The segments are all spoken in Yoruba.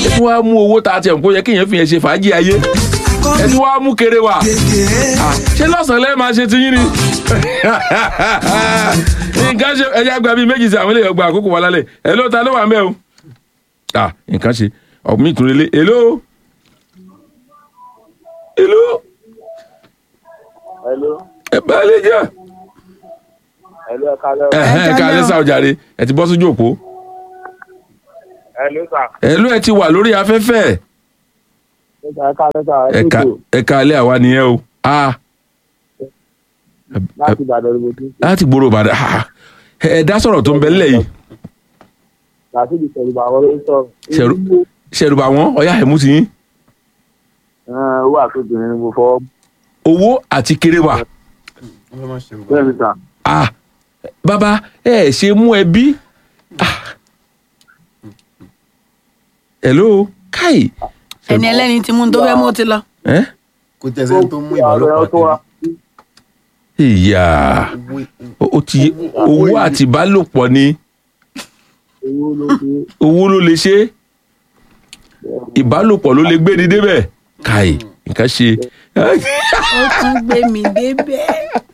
ẹ tún wá mú owó tá a tiẹ̀ ń kó yẹ kéèyàn fi yẹn ṣe fàájì ayé ẹ tún wá mú kéré wà Ah, ṣé lọ́sàn-án lẹ́ẹ̀ máa ṣe ti yín ni nǹkan ṣe ẹ̀yà àgbà bíi méjì sí àwọn eléyìí ọgbà àkókò wà lálẹ́ ẹ̀ ló ta ló wà mẹ́ o Ah, nǹkan ṣe ọ̀gbìn ìtúrẹ́lé èló èló Hello. ẹ bá lè jẹ́ Hello, ẹ kálẹ́ o. ẹ̀hẹ́n ká lẹ́sà ọ̀jàre ẹ ti bọ́ sójú òpó Hello, sà. èló ẹ ti wà lórí afẹ́fẹ́ Ẹ kálẹ́ sà. Ẹ ẹ̀ka kúkú. ẹ̀ka alẹ́ àwa nìyẹn o Ah, Láti Ìbàdàn ni mo ti ń sè. láti gbòòrò Ìbàdàn Ah, ẹ ẹ dá sọ̀rọ̀ tó ń bẹ nílẹ̀ yìí Láti ìdí Ṣẹ̀rùbà àwọn ló ń sọ̀rọ̀. Ṣẹ̀rù- ṣẹ̀rùbà wọn ọ̀yá ẹ̀mú ti yín Ẹ̀, Owó àtòbìnrin ni mo fọwọ́. owó àti kéré wà Bẹ́ẹ̀ ni sà. Ah, bàbá ẹ ẹ ṣe mú ẹbí Ah. hello káì ẹni ẹlẹ́ni tí mú un tó fẹ́ mú ti lọ. ẹ kò tẹ̀sẹ̀ tó mú ìbálòpọ̀ tó wá. ìyá ó ó ti owó àti ìbálòpọ̀ ni Owó ló ṣe. owó ló lè ṣe ìbálòpọ̀ ló lè gbé ni débẹ̀ káì nǹkan ṣe. ó tún gbé mi débẹ̀.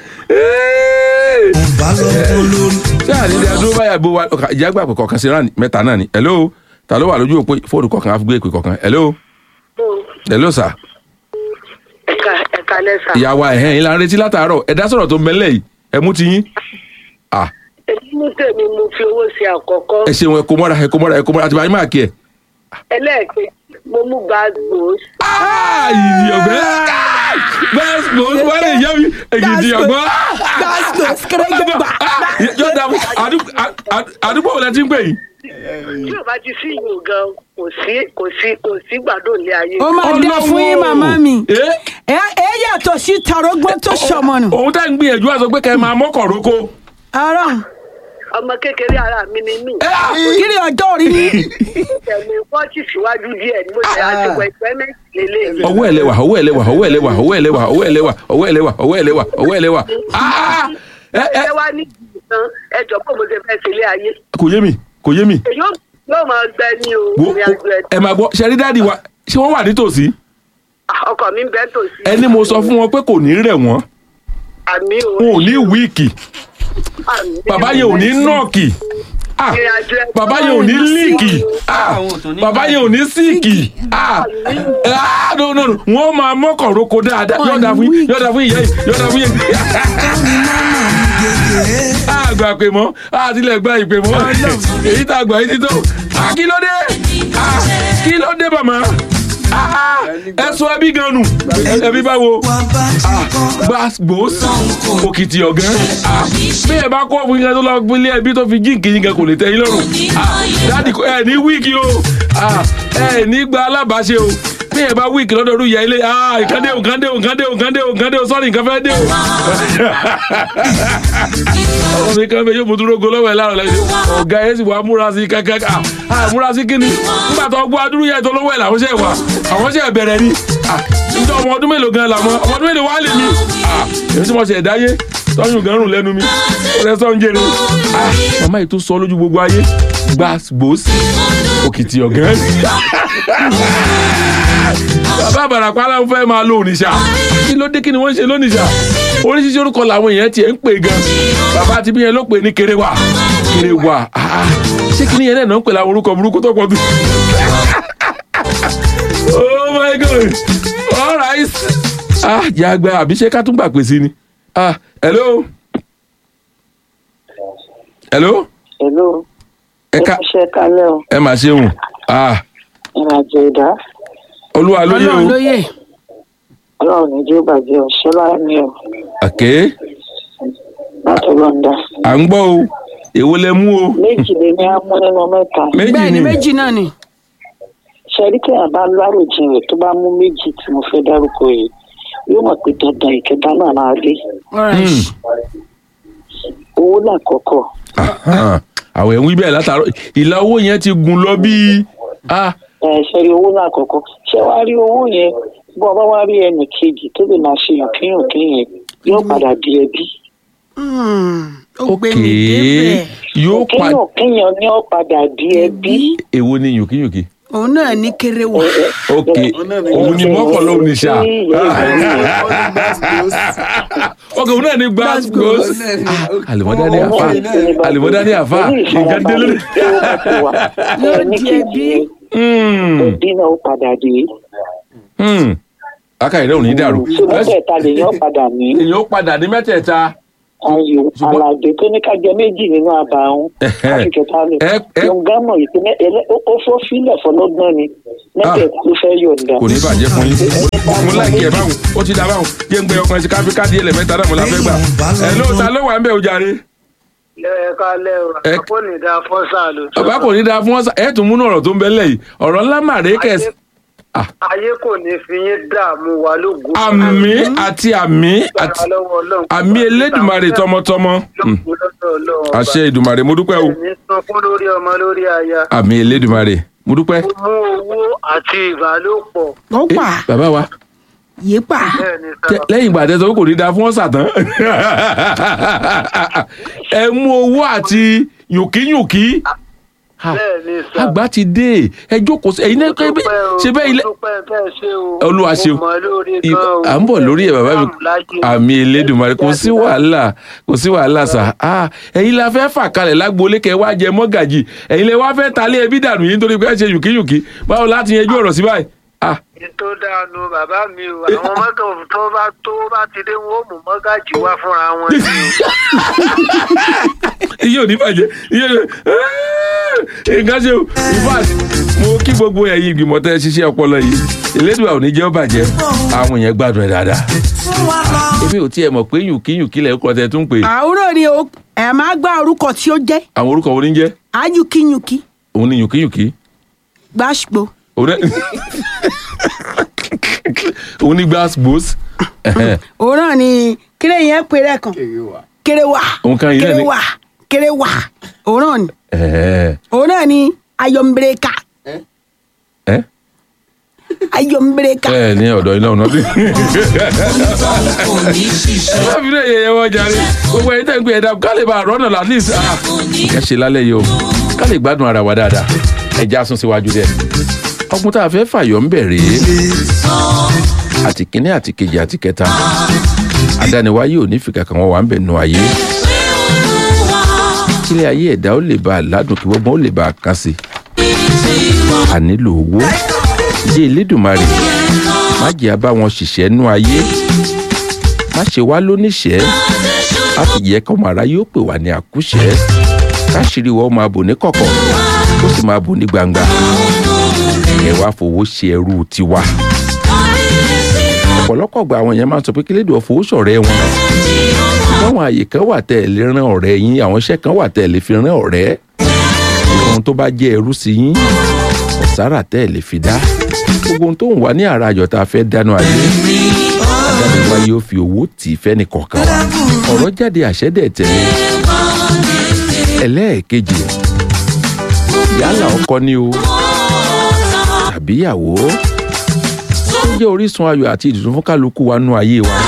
ṣé àlejò adúró báyà bó wa ọkà ìjà gbà pé kọ̀ọ̀kan sí rán mẹ́ta náà ni hello ta ló wà lójú òpó fóònù kọ̀ọ̀kan á fi gbé ìpè kọ̀ọ̀kan hello hello sir ẹ̀ka ẹ̀ka lẹ́sà. ìyàwó ẹ̀hẹ́n yín la ń retí látàárọ̀ ẹ dá sọ̀rọ̀ tó mẹ́lẹ̀ yìí ẹ mú ti yín ah èyí mú tèmi mo fi owó sí àkọ́kọ́ ẹ ṣeun ẹ kó mọ́ra ẹ kó mọ́ra ẹ kó mọ́ra àti báyìí máa kí ẹ. ẹlẹ́ẹ̀kejì mo mú gbàgbó ah ìdí ọ̀gbẹ́ bẹ́ẹ̀ mo wọ́n lè yẹ mi ègìdì ọ̀gbọ́n. gbàgbó kérégégbà. yóò dà fún àdúgbò àdúgbò wo la ti ń pè yín. tí ò bá ti sí ìyún gan kò sí kò sí kò sí gbàdúrà ní ayé. ó máa dé fún yín màmá mi. Eh? ẹ ẹ yàtọ̀ sí tarógbó tó ṣọmọ nù. òun tá ń gbìyànjú àti sọ pé kẹ́ ẹ máa mọ́kọ̀ roko. ara ọmọ kékeré ara mi ni mí. kiri ọjọ́ orí mi. ẹ̀mí fọ́ọ̀tì síwájú díẹ̀ ni mo ṣe àtìwọ̀ ìpẹ́ méjì lélẹ̀. ọwọ́ ẹ̀ lẹ́wà ọwọ́ ẹ̀ lẹ́wà ọwọ́ ẹ̀ lẹ́wà ọwọ́ ẹ̀ lẹ́wà ọwọ́ ẹ̀ lẹ́wà ọwọ́ ẹ̀ lẹ́wà ọwọ́ ẹ̀ lẹ́wà ọwọ́ ẹ̀ lẹ́wà. Ah! ẹ ẹ ẹ wá ní ìgbìmọ̀ ẹ jọ pé mo ṣe fẹ́ sílé ayé. kò yé mi kò yé mi. èyí ó yóò máa gbẹ ní o Wo- ìrìn àjò ẹ̀ ẹ máa gbọ́ ṣe rí dáàdi wa ṣé wọ́n wà nítòsí. ọkọ mi ń bẹ́ tòsí. ẹni mo sọ fún wọn pé kò ní rẹ̀ wọ́n àmì o. wọn ò ní wíìkì àmì bàbá yẹn ò ní nọ́ọ̀kì Ah! ìrìn àjò ẹ̀ bàbá yẹn ò ní líìkì Ah! bàbá yẹn ò ní síìkì Ah! Ah! no no no wọ́n máa mọ́kàn roko dáadáa yọ̀ọ̀dà fún yín yọ̀ọ̀dà fún ìyá yìí yọ̀ọ̀dà fún yín. àgbà pè mọ́ àtìlẹ̀ gba ìpè mọ́ èyí tá a gbà yìí ti tó Ah, kí ló dé Ah, kí ló dé màmá Ah, ah, ẹ sọ ẹbí gan nù ẹbí báwo gba gbòósì òkìtì ọ̀gán Ah, bí ẹ bá kọ́ fún yín tó lọ gbélé ẹbí tó fi jíǹkì yín gan kò lè tẹ́ yín lọ́rùn Ah, dáàdì kò- ẹ ní wíìkì o Ah, ẹ ní gba alábàáṣe o bí ẹ bá wíìkì lọ́dọ̀ ọdún ìyá ilé ah nǹkan dé o nǹkan dé o nǹkan dé o nǹkan dé o nǹkan dé o sọ́ọ̀rì nǹkan fẹ́ dé o. ọmọ mi kan bẹ yóò mú dúró go lọ́wọ́ ẹ̀ láàrọ̀ lẹ́yìn ọ̀gá ẹ̀ sì wá múra sí kankan ah ah, múra sí kíni nígbà tó gbọ́ adúrú yẹn tó lọ́wọ́ ẹ̀ làwọn ṣe wà àwọn ṣe bẹ̀rẹ̀ ni ah níjọ́ ọmọ ọdún mélòó gan làwọn ọmọ ọdún mélòó wá lè mi ah èmi tí mo ṣe ẹ̀dáyé tọ́yún gan rùn lẹ́nu mi ọ̀rẹ́ sọ́ ń jẹrẹ ah màmá yìí tó sọ lójú gbogbo ayé gbàgbós òkìtì ọ̀gán bàbá àbàràpá aláwọ̀ fẹ́ máa lo òrìṣà kí ló dé kí ni wọ́n ń ṣe lónìṣà oríṣiríṣi orúkọ làwọn èèyàn tiẹ̀ ń pè gan bàbá àti bí yẹn ló pè ní kéréwà kéréwà ah, ṣé kí ni yẹn náà ń pè láwọn orúkọ burúkú tó pọ̀ tó. oh my god all right ah yàgbẹ́ àbí ṣé ká tún gbà pè sí ni ah hello hello Hello. ẹ ká ṣe kálẹ̀ o. ẹ mà ṣeun ah ìrìnàjò ìdá. olúwa lóye ọlọ́run o lóye. ọlọ́run ní jẹ́ bàjẹ́ o. ṣọlá ni o. àké láti lọ́ndà. à ń gbọ́ o èwo lẹ mú o méjì lè ní amú nínú mẹ́ta. méjì bẹ́ẹ̀ ni ni méjì náà ni. ṣẹ́rí tí àbá láròjinlẹ̀ tó bá mú méjì tí mo fẹ́ dárúkọ yìí yóò mọ̀ pé dandan ìkẹta náà máa dé. Alright. owó làkọ́kọ́. Ahan. àwọn ẹ̀ ń wí bẹ́ẹ̀ látàárọ̀ ìlà owó yẹn ti gùn lọ bíi ah ẹ ṣẹ́rí owó làkọ́kọ́. ṣé wàá rí owó yẹn bọ́ ọba wá rí ẹnì kejì tó lè máa ṣe yànkínyànkín yẹn yóò padà di ẹbí. Hmm, ó gbé ok mi débẹ̀. yóò pa kíyànkíyàn ni ó padà di ẹbí. èwo ni yòkíyòkí òun náà ní kéré wà. ok òun ni mọ́kànlá òun ní sá ok òun náà ní gbàgbós àlùmọ́dá ní àfà àlùmọ́dá ní àfà nǹkan délé. Yóò di ẹbí. òbí náà ó padà dé akáyọ̀dé ò ní dàrú ṣé mẹ́tẹ̀ẹ̀ta lèèyàn padà ní èèyàn ó padà ní mẹ́tẹ̀ẹ̀ta ayò Ṣùgbọ́n- alàgbé tó ní ká jẹ méjì nínú àbàwọn àfikẹta lè ẹ- ẹ- yọǹgá mọ ìpínlẹ̀ ẹlẹ ó fọ́ fílẹ̀ fọlọ́gbọ́n ni mẹ́tẹ̀ẹ̀ta ló fẹ́ yọ̀ǹda. kò ní bàjẹ́ fún yín mo láìkí ẹ̀ báwọn ó ti dá báwọn jẹ́ ń gbé ọkùnrin sí káfí káàdì ẹlẹ̀ mẹ́ta náà mo la fẹ́ gbà ẹ̀ ló ta ló wà ń bẹ̀ o jàre ẹ kálẹ̀ o Ẹ- àpò ní da fọ́sà ló tó. bàbá kò ní dáa fún ọ́sà ẹ̀ tún múnú ọ̀rọ̀ tó ń bẹ lẹ́yìn ọ̀rọ̀ ńlá màrè kẹ̀s ayé kò ní fi yín dààmú wa lógo. àmì àti àmì àti àmì elédùmarè tọmọtọmọ Hmm. àṣẹ ìdùmarè mo dúpẹ́ o ní sunkún lórí ọmọ lórí aya. àmì elédùmarè mo dúpẹ́. ó mú owó àti ìbálòpọ̀. ó Eh, pa bàbá wa yé pa bẹ́ẹ̀ ni tẹ- sábà. lẹ́yìn ìgbà tẹ́sán kò ní dáa fún ọ̀sà tán ẹ mú owó àti yùnkíyùnkí Ha, bẹ́ẹ̀ ni sábà. àgbà ti dé ẹ jókòó sí ẹ̀yin náà kẹ́ bẹ́- ṣe bẹ́ẹ̀ ilé Olúwa ṣeun. I- à ń bọ̀ lórí ẹ̀ bàbá mi àmì elédùnmarè kò sí wàhálà kò sí wàhálà sà á ẹ̀yin la fẹ́ fà kalẹ̀ lágboolé kẹ́ wá jẹ mọ́gàjì ẹ̀yin lẹ wá fẹ́ talé ẹbí dànù yìí nítorí pé ẹ ṣe yùnkíyùnkí báwo láti yanjú ọ̀rọ̀ sí báyìí. Ah, tó dànù bàbá mi o àwọn mọ́tò tó bá tó bá ti dé wọn ó mú mọ́gàjì wá fúnra wọn ni o. iye ò ní bàjẹ́ iye ò ní nǹkan ṣe o in fact mo kí gbogbo ẹ̀yin ìgbìmọ̀ tẹ́ ẹ ṣiṣẹ́ ọpọlọ yìí elédùà ò ní jẹ́ ó bàjẹ́ àwọn èèyàn gbádùn ẹ̀ dáadáa èmi ò tiẹ̀ mọ̀ pé yùnkíyùnkí lẹ̀ ń kọ́ tẹ́ tún pé àwòrán ni o ẹ máa gbá orúkọ tí ó jẹ́ àwọn orúkọ wo ni ń jẹ́ ayùkíyùkí òun ni yùnkíyùnkí gbàṣpò òun náà òun ní gbàsgbòs òwúrọ̀ ni kéré yẹn péré kan kéré wà Òun kan yìí náà kéré ni- wà kéré wà òwúrọ̀ ni ẹ̀ òwúrọ̀ ni ayọ̀mbẹ̀rẹ̀ka ẹ́ ayọ̀mbẹ̀rẹ̀ka ẹ ní ọ̀dọ̀ iná ọ̀nà bí. ẹ bá fi lè yẹyẹ wọn jàre gbogbo ẹ̀yin tẹ́ ń gbé ẹ̀dá ká lè bá a rọ́nà at least ah, ẹ ṣe lálẹ́ yìí o ká lè gbádùn ara wa dáadáa ẹ já sún síwájú dẹ. ọkùnrin tá a fẹ́ fàyọ̀ ń bẹ̀rẹ̀ àti kínní àti kejì àti kẹta adániwáyé ò ní fìkà kan wọn wà ń bẹ̀ nù ayé kílẹ̀ ayé ẹ̀dá ó lè bá a ládùn kí gbogbo ó lè bá a kàn sí a nílò owó jẹ́ elédùnmarè má jẹ́ abá wọn ṣiṣẹ́ nú ayé má ṣe wá lóníṣẹ́ má sì yẹ kọ́ màrá yóò pè wá ní àkúṣẹ́ káṣírí wọ́n máa bò ní kọ̀kọ̀ ó sì máa bò ní gbangba ẹ wá fowó ṣe ẹrú tiwa ọ̀pọ̀lọpọ̀ gba àwọn yẹn máa ń sọ pé kí lédùn ọ̀fọ̀ ṣọ̀rẹ́ wọn báwọn àyè kan wà tẹ́ ẹ lè rán ọ̀rẹ́ yín àwọn iṣẹ́ kan wà tẹ́ ẹ lè fi rán ọ̀rẹ́ ohun tó bá jẹ́ ẹrú sí yín ọ̀sára tẹ́ ẹ lè fi dá gbogbo ohun tó ń wà ní àrà àjọ tá a fẹ́ dáná ayé adájọ́ wa yóò fi owó tì í fẹ́ni kọ̀ọ̀kan wa ọ̀rọ̀ jáde àṣẹ́dẹ̀ tẹ̀lé ẹlẹ́ẹ̀kejì yálà ọkọ ni o tàbí ìyàwó tó jẹ́ orísun ayọ̀ àti ìdùnnú fún kálukú wa nú ayé wa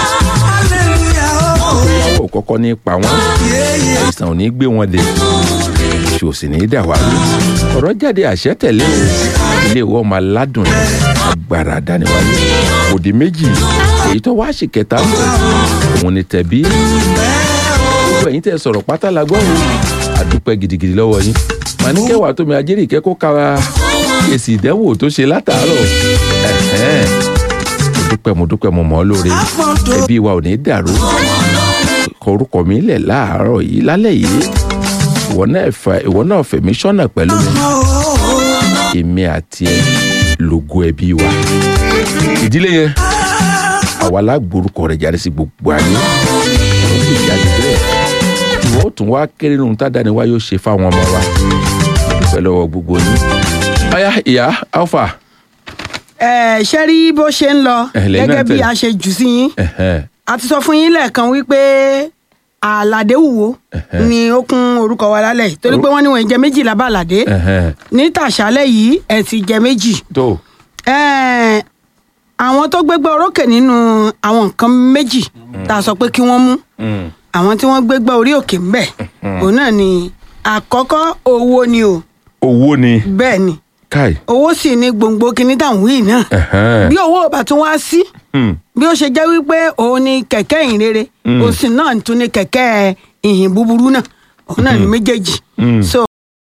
ìyàwó kọ́kọ́ ní pa wọ́n àìsàn ò ní gbé wọn dé oṣù ò sì ní í dà wá lù ọ̀rọ̀ jáde àṣẹ tẹ̀lé o ilé ìwọ ọmọ aládùn ní agbára àdániwáyé òdì méjì èyí tó wá sí kẹta ń bọ̀ òun ni tẹ̀bí gbogbo ẹ̀yin tẹ́ sọ̀rọ̀ pátá la gbọ́ o àdúpẹ́ gidigidi lọ́wọ́ yín màá ní kẹwàá tómi ajẹ́rì ìkẹ́kọ̀ọ́ kára èsì ìdánwò tó ṣe látàárọ̀ ẹ̀hẹ́n mo dúpẹ́ mo dúpẹ́ mo mọ̀ ọ́ lóore ẹbí wa ò ní dàrú kọ orúkọ mi lẹ̀ láàárọ̀ yìí lálẹ́ yìí ìwọ náà fà ìwọ náà fẹ̀mí sọ́nà pẹ̀lú mi èmi àti ẹ lógo ẹbí wa ìdílé yẹn àwa lágbórúkọ rẹ̀ jáde sí gbogbo ayé ọ̀rọ̀ sì jáde bẹ́ẹ̀ ìwọ ó tún wá kéré nínú tádàáni wa yóò ṣe fáwọn ọmọ wa dúpẹ́ lọ́wọ́ gbogbo yín ọ̀yá ìyá alfa ẹ ṣe rí bó ṣe ń lọ Ẹ, lẹ́yìn náà gẹ́gẹ́ bí tẹ̀lé. a ṣe jù sí yín ẹ̀hẹ́n, a ti sọ fún yín lẹ́ẹ̀kan wípé àlàdé wùwó ni ó kún orúkọ wa lálẹ́ yìí torí pé wọ́n ní wọ́n jẹ méjìlá bá àlàdé ẹ̀hẹ́n, ní tàṣálẹ́ yìí ẹ̀ ti jẹ méjì tó Ẹ́ẹ̀, àwọn tó gbégbá orókè nínú àwọn nǹkan méjì tá a sọ pé kí wọ́n mú mm, àwọn tí wọ́n gbégbá orí òkè ńbẹ̀ òun náà ni àkọ́kọ́ owó ni o owó ni bẹ́ẹ̀ ni káì owó sì ní gbòǹgbò kinní táwọn wí náà ẹ̀hẹ́n. bí owó ò bá tún wá sí Hmm. bí ó ṣe jẹ́ wípé òun ni kẹ̀kẹ́ ìhìn rere òsì náà tún ni kẹ̀kẹ́ ìhìn búburú náà òun náà ní méjèèjì Mm. so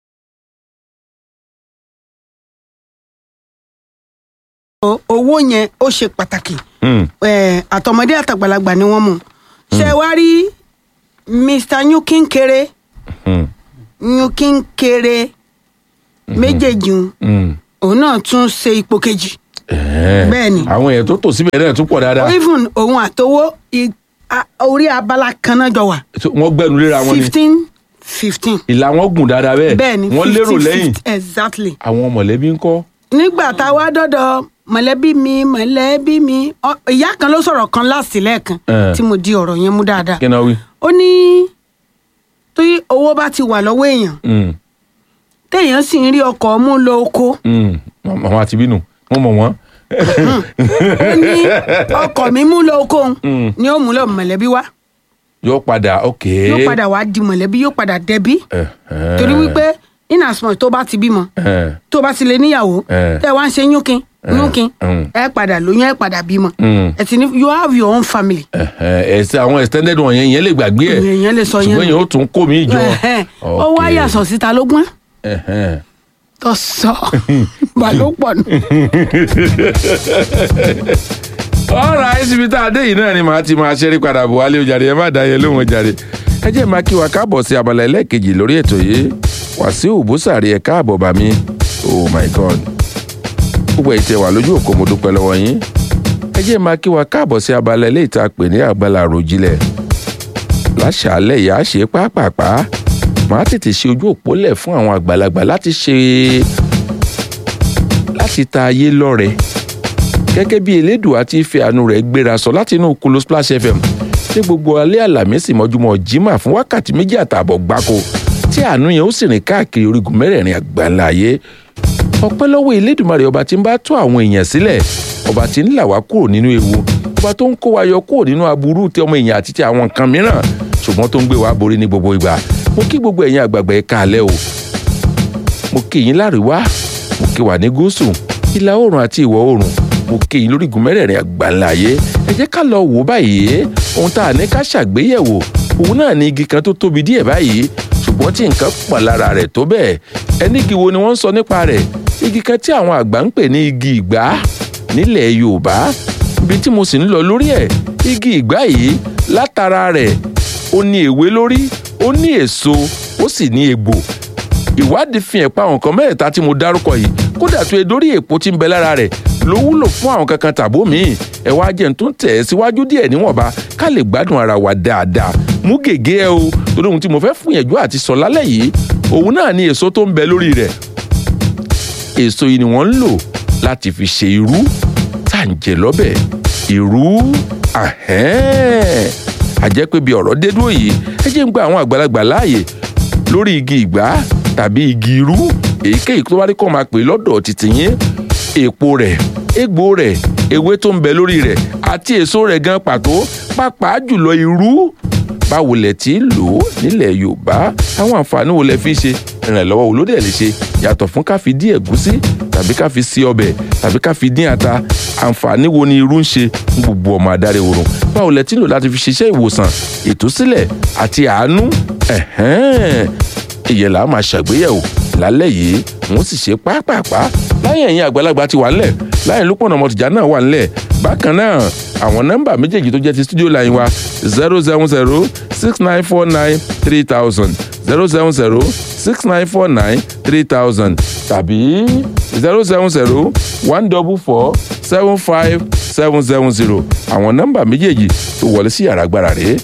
o- owó yẹn ó ṣe pàtàkì Hmm. Eh, àtọmọdé àtàgbàlagbà ni wọ́n mú ṣe wá rí mr nyukinkere Hmm. nyukinkere méjèèjì un, Hmm. òun náà tún ṣe ipò kejì Ẹ̀hẹ́n. Bẹ́ẹ̀ni. àwọn èèyàn tó tò síbẹ̀ náà tún pọ̀ dáadáa even òun àtowó i- a- orí abala kan náà jọ wà So, wọ́n gbẹ́nu léra wọn ni fifteen fifteen ìlà wọn gùn dáadáa bẹ́ẹ̀ bẹ́ẹ̀ ni wọ́n lérò 50, lẹ́yìn 50, exactly àwọn mọ̀lẹ́bí ń kọ́ nígbà tá a wá dọ́dọ̀ mọ̀lẹ́bí mi mọ̀lẹ́bí mi ọ- ìyá kan ló sọ̀rọ̀ kan láti lẹ́ẹ̀kan Eh. tí mo di ọ̀rọ̀ yẹn mú dáadáa kí náà wí. ó ní tí owó bá ti wà lọ́wọ́ èèyàn Hmm. téèyàn sì ń rí ọkọ̀ mú lọ oko Hmm. àwọn àti bínú wọ́n mọ̀ wọ́n. ó ní ọkọ̀ mi mú lọ oko Mm. ni ó mú lọ mọ̀lẹ́bí wá yóò padà ok. yóò padà wá di mọ̀lẹ́bí yóò padà dẹbí Ẹ̀hẹ́n. torí wípé in as much tó bá ti bímọ Ẹ̀hẹ́n. tó bá ti lè níyàwó Eh. tẹ wá ń ṣe yúnkin yúnkin mm. ẹ padà lóyún ẹ padà bímọ Mm. ẹ ti ní you have your own family Ẹ̀hẹ́n. ẹsẹ àwọn extended wọn yẹn yẹn lè gbàgbé ẹ Ìyẹn lè sọ yẹn ṣùgbọ́n nù. yẹn ó tún kó mi jọ. Ẹhẹ́n. ó wá Ok. yàsọ̀ síta ló gbọ́n Ẹ̀hẹ́n. tó sọ balópọ̀ nù. ọ̀rọ̀ àìsíbi tá a dé yìí náà ni màá ti máa ṣẹ́rí padà bọ̀ wálé ojàre ẹ má dá yẹn lóhùn ojàre ẹ jẹ́ máa kí wa káàbọ̀ sí abala ẹlẹ́ẹ̀kejì lórí ètò yìí wàsíù bùsàrí ẹ káàbọ̀ bá mi oh my god gbogbo ẹ̀ tẹ wà lójú òkú mo dúpẹ́ lọ́wọ́ yín ẹ jẹ́ máa kí wa káàbọ̀ sí abala eléyìí tá a pè ní àgbàlá àròjinlẹ̀ láṣàálẹ̀ yà á ṣe pápápá màá tètè ṣe ojú òpó lẹ̀ fún àwọn àgbàlagbà láti ṣe láti ta ayé lọ́rẹ̀ẹ́ gẹ́gẹ́ bí elédùà ti fi àánú rẹ̀ gbéra sọ láti inú kulu splash fm ní gbogbo alẹ́ àlàmísì mọ́júmọ́ jimá fún wákàtí méjì àtààbọ̀ gbáko tí àánú yẹn ó sì rìn káàkiri orígun mẹ́rẹ̀ẹ̀rin àgbáńlá ayé ọpẹ́ lọ́wọ́ elédùmarè ọba tí ń bá tó àwọn èèyàn sílẹ̀ ọba tí ń là wá kúrò nínú ewu ọba tó ń kó wa yọ kúrò nínú aburú tí ọmọ èèyàn àti ti àwọn nǹkan mìíràn ṣùgbọ́n tó ń gbé wa borí ní gbogbo ìgbà mo kí gbogbo ẹ̀yin àgbààgbà ẹ̀ káalẹ́ o mo kí yín láríwá mo kí wà ní gúúsù ìlà oòrùn àti ìwọ̀ oòrùn mo kí yín lórígun mẹ́rẹ̀ẹ̀rin àgbáńlá ayé ẹ jẹ́ ká lọ wò báyìí ohun tá a ní ká ṣàgbéyẹ̀wò òun náà ní igi kan tó tóbi díẹ̀ báyìí ṣùgbọ́n tí nǹkan pọ̀ lára rẹ̀ tó bẹ́ẹ̀ ẹni igi wo ni wọ́n ń sọ nípa rẹ̀ igi kan tí àwọn àgbà ń pè ní igi ìgbá nílẹ̀ yorùbá ibi tí mo sì ń lọ lórí ẹ̀ igi ìgbá yìí látara rẹ̀ ó ní èwe lórí ó ní èso ó sì ní egbò ìwádìí fi hàn pé àwọn nǹkan mẹ́ẹ̀ta tí mo dárúkọ yìí kódà tó e dórí èpo tí ń bẹ lára rẹ̀ ló wúlò fún àwọn kankan tàbó míì ẹ wá jẹ́ n tó ń tẹ̀ ẹ́ síwájú díẹ̀ níwọ̀nba ká lè gbádùn ara wa dáadáa mú gègé ẹ o torí ohun tí mo fẹ́ fún yẹ̀jú àti sọ lálẹ́ yìí òun náà ni èso tó ń bẹ lórí rẹ̀ èso yìí ni wọ́n ń lò láti fi ṣe irú tá à ń jẹ lọ́bẹ̀ irú ahẹ́n àjẹ́ pé bí ọ̀rọ̀ dé dúró yìí ẹ jẹ́ ń gba àwọn àgbàlagbà láàyè lórí igi ìgbá tàbí igi irú èyíkéyìí tó bá rí kọ́ máa pè lọ́dọ̀ títì yín èpo rẹ̀ egbò rẹ̀ ewé tó ń bẹ lórí rẹ̀ àti èso rẹ̀ gan pàtó pàápàá jùlọ irú báwo lẹ ti ń lò ó nílẹ̀ yorùbá àwọn àǹfààní wo lẹ fi ṣe ìrànlọ́wọ́ wo ló dẹ̀ lè ṣe yàtọ̀ fún ká fi dín ẹ̀gúsí tàbí ká fi sí ọbẹ̀ tàbí ká fi dín ata àǹfààní wo ni irú ń ṣe fún gbogbo ọmọ adarí oorun báwo lẹ ti ń lò láti fi ṣiṣẹ́ ìwòsàn ìtúsílẹ̀ àti àánú ẹ̀hẹ́n ìyẹn là á máa ṣàgbéyẹ̀wò lálẹ́ yìí wọ́n sì ṣe pápápá láyé ẹ̀yìn àgbàlagbà ti wà ńlẹ̀ láyé lópọ̀nà ọmọtìjà náà wà ńlẹ̀ bákan náà àwọn nọ́mbà méjèèjì tó jẹ́ ti studio line wa zero seven zero six nine four nine three thousand zero seven zero six nine four nine three thousand tàbí zero seven zero one double four seven five seven seven zero àwọn nọ́mbà méjèèjì tó wọlé sí yàrá agbára rèé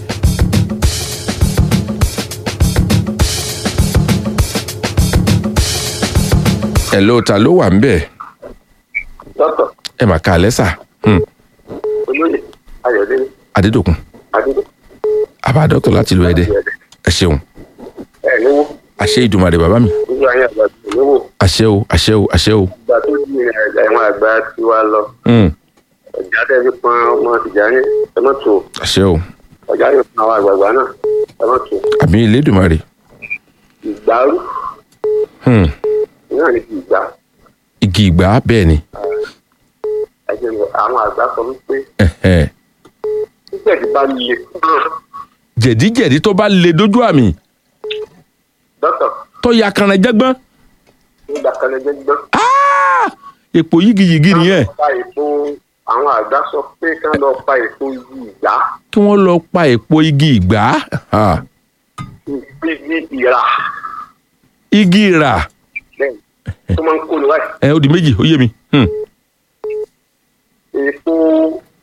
ẹ ló ta ló wà ń bẹ̀ dọ́tọ̀ ẹ mà ká alẹ́ sà Hmm, olóyè ayọ̀délé adédòkun adúgbò àbá dọ́tọ̀ láti lu ẹ̀dẹ̀ ẹ ṣeun ẹ̀ níwó àṣẹ ìdùmarè bàbá mi ojú ayé àgbà tó níwó àṣẹ o àṣẹ o àṣẹ o ìgbà tó di ẹ̀wọ̀n àgbà tí wá lọ Hmm, ọ̀jà tẹ̀sí pọn ọmọ ìjà yẹn ẹ má tù àṣẹ o ọ̀jà yóò pọn àwọn àgbààgbà náà ẹ má tù àmì ìlédùmarè ìgbàrú Hmm, náà ní ti ìgbà igi ìgbà bẹ́ẹ̀ ni ẹ̀jẹ̀ lọ àwọn àgbà sọ wípé ẹ̀hẹ̀. títẹ̀ tí bá le kúrò jẹ̀díjẹ̀dí tó bá le dójú àmì dọ́tọ̀ tó ya kanra jẹ́gbọ́n nígbà kan lẹ́jẹ̀ gbọ́. Ah! èpò yigiyigi nìyẹn pa èpo àwọn àgbà sọ pé ká lọ pa èpo igi ìgbà kí wọ́n lọ pa èpò igi ìgbà Ah. igi ìrà igi ìrà bẹ́ẹ̀ tó máa ń kó ni wáyé ẹ ó di méjì ó yé mi Hmm. èpo